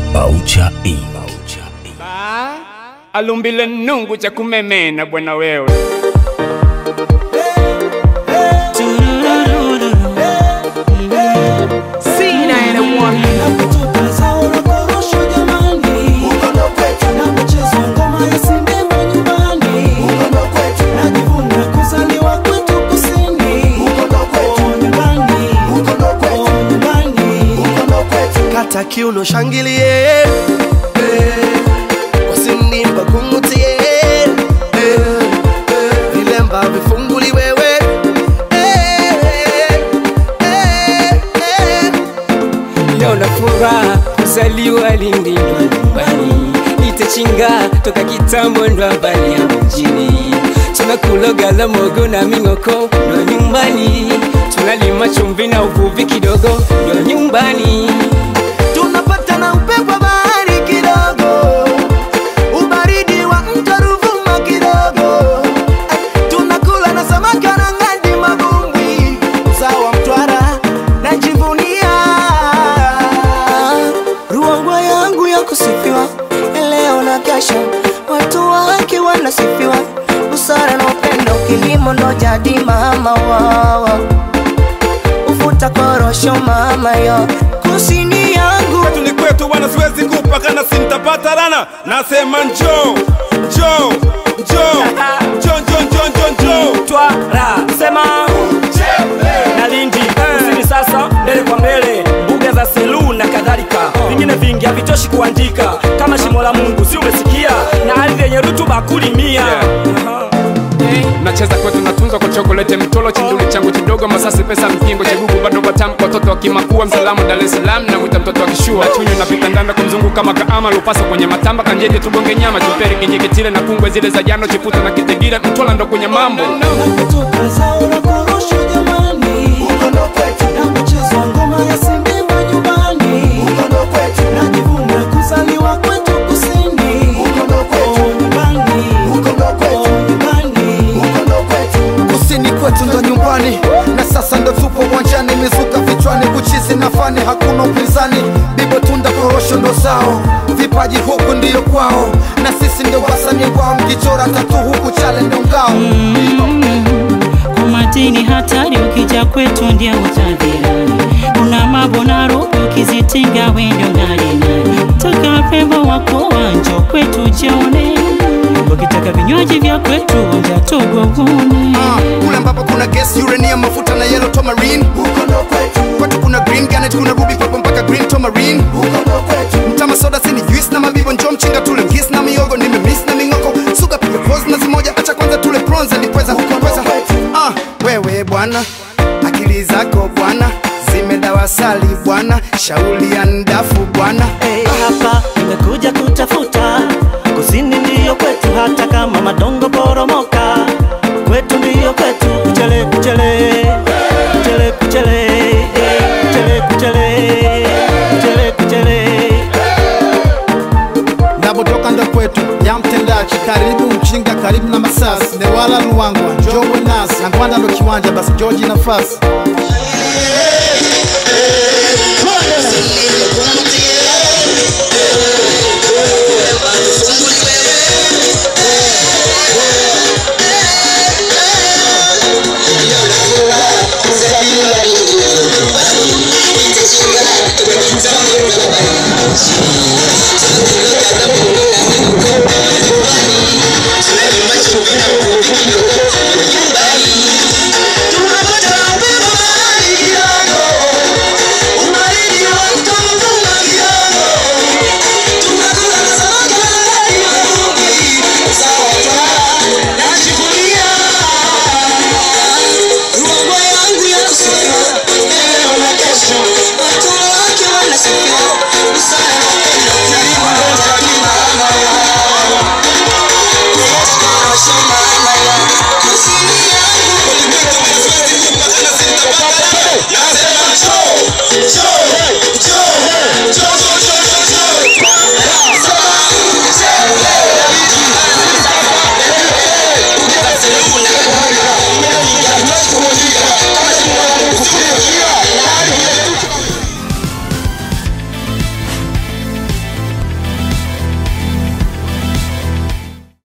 Baucha E. alumbile nungu cha kumemena bwana wewe kata kiuno shangilie eh, wasinimba kungutie eh, eh, vilemba vifunguli wewe eh, eh, eh. leo na furaha kuzaliwa Lindi ndo nyumbani, itachinga toka kitambo ndo habari ya mjini. Tunakula la mogo na ming'oko ndo nyumbani, tunalima chumvi na uvuvi kidogo ndo nyumbani. tunapata na upepo wa bahari kidogo, ubaridi wa mto Ruvuma kidogo, tunakula na samaki na ngadi mabumbwi, uzao wa Mtwara najivunia. Ruangwa yangu ya kusifiwa leo na kesho, watu wake wanasifiwa, busara na upendo, kilimo ndo jadi mama wawa ufuta korosho mama yo kusini yangu kwetu ni kwetu bwana siwezi kupaka na sintapata rana nasema njo njo njo njo njo njo njo njo Twara sema na Lindi kusini sasa, mbele kwa mbele, mbuga za Selu na kadhalika, vingine vingi havitoshi kuandika, kama shimo la Mungu, si umesikia? Na ardhi yenye rutuba kulimia nacheza kwetu natunzwa kwa chokolete mtolo chinduli changu kidogo masasi pesa mpingo chegugu bado batam kwa watoto wakimakua msalamu Dar es Salaam na mwita mtoto akishua chunyu napita ndanda kumzunguka makaama lupaso kwenye matamba kanjeje tugonge nyama chuperi kinjikitile na kungwe zile za jano chiputa na kitegire mtola ndo kwenye mambo kusini kwetu ndo nyumbani na sasa ndo tupo uwanjani mizuka vichwani kuchizi na fani hakuna upinzani bibo tunda korosho ndo zao vipaji huku ndiyo kwao na sisi ndio wasanii wao mkichora tatu huku chale ndo ngao Umatini hatari ukija kwetu ndia utadhirani. Kuna mambo na roho ukizitinga wendo ngari nani. Toka rembo wako wanjo kwetu jione. Ukitaka vinywaji vya kwetu onja tugogone. Ah, kule ambapo kuna gas uranium mafuta na yellow tomarine kwetu kuna green garnet kuna ruby purple mpaka green tomarine mtama soda sini juice na mabibo njo mchinga tule ngis na miogo nimemiss na mingoko suga piga pose na zimoja acha kwanza tule bronze alipweza pweza ah, wewe bwana akili zako bwana zimedawasali bwana shauli ya ndafu bwana Hey, hapa nimekuja kutafuta kusini ndiyo kwetu, hata kama madongo poromoka, kwetu ndiyo kwetu. Kuchele kuchele kuchele kuchele eh, kuchele kuchele kuchele kuchele napotoka ndo kwetu ya mtendaji karibu mchinga karibu na masasi newala luwangwa njowe nasi na ngwanda ndo kiwanja basi joji nafasi